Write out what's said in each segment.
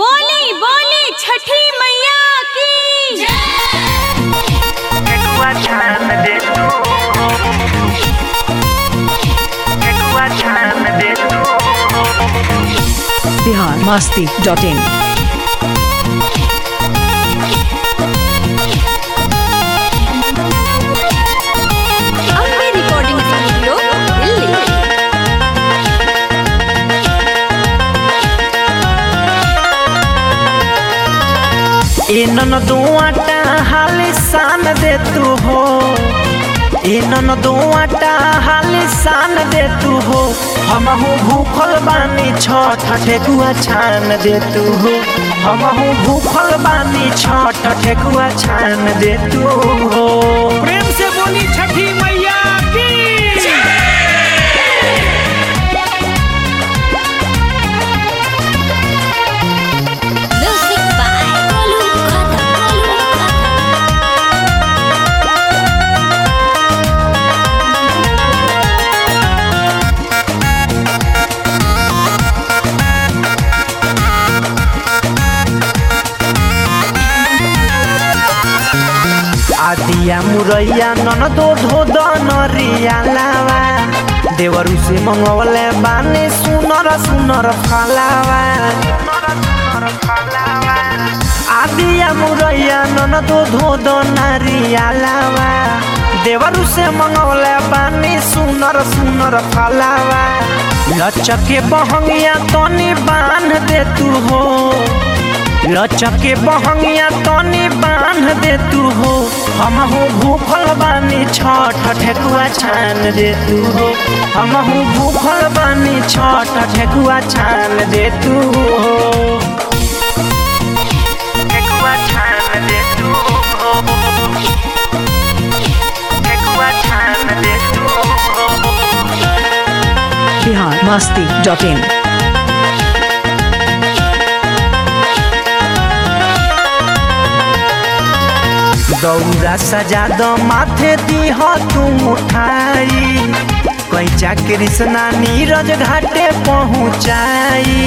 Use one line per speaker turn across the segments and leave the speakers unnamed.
बोली बोली छठी मैया की
Ekwa chan de tu Ekwa chan de tu
Bihar Masti dot in
Ambe recording studio Delhi
इनन दुआटा हाली सान दे तू हो इनन दुआटा हाली सान दे तू हो हमहू भूखल बानी छठ ठेकुआ छान दे तू हो हमहू भूखल बानी छठ ठेकुआ छान दे तू हो
प्रेम से बोली छठी मैया की
म्यूजिक बाय गोलू खत्म
आदिया मुरैया नन दो धो दनरिया लावा देवरु से मंगवले बानी सुनर सुनर फलावा आदिया मुरैया नन दो धो दनरिया लावा देवरु से मंगवले बानी सुनर सुनर फलावा लचके बहंगिया तनी बांध दे तू हो लचके बहंगिया तनी बांध दे तू हो हमहू भूखल बानी छठ ठेकुआ छान दे तू हो हमहू भूखल बानी छठ ठेकुआ छान दे तू हो ठेकुआ छान दे तू हो ठेकुआ छान दे तू हो
बिहार मस्ती डॉट इन
दौरा सजा दो माथे दीह तू उठाई कैचा कृष्णा नीरज घाटे पहुँचाई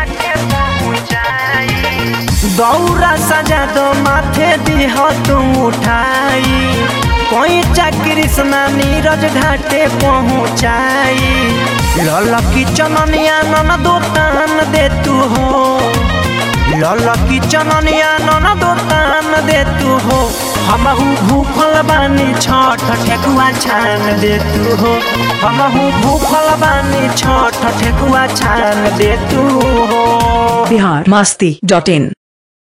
दौरा सजा दो माथे दीह तू उठाई कैचा कृष्णा नीरज घाटे पहुँचाई ललकी चननिया नन दो तान दे तू हो ललकी चननिया नन दो तान दे तू हो हमहू भूखल बानी छठ ठेकुआ छान दे तू हो हमहू भूखल बानी छठ ठेकुआ छान दे तू हो
बिहार मस्ती डॉट इन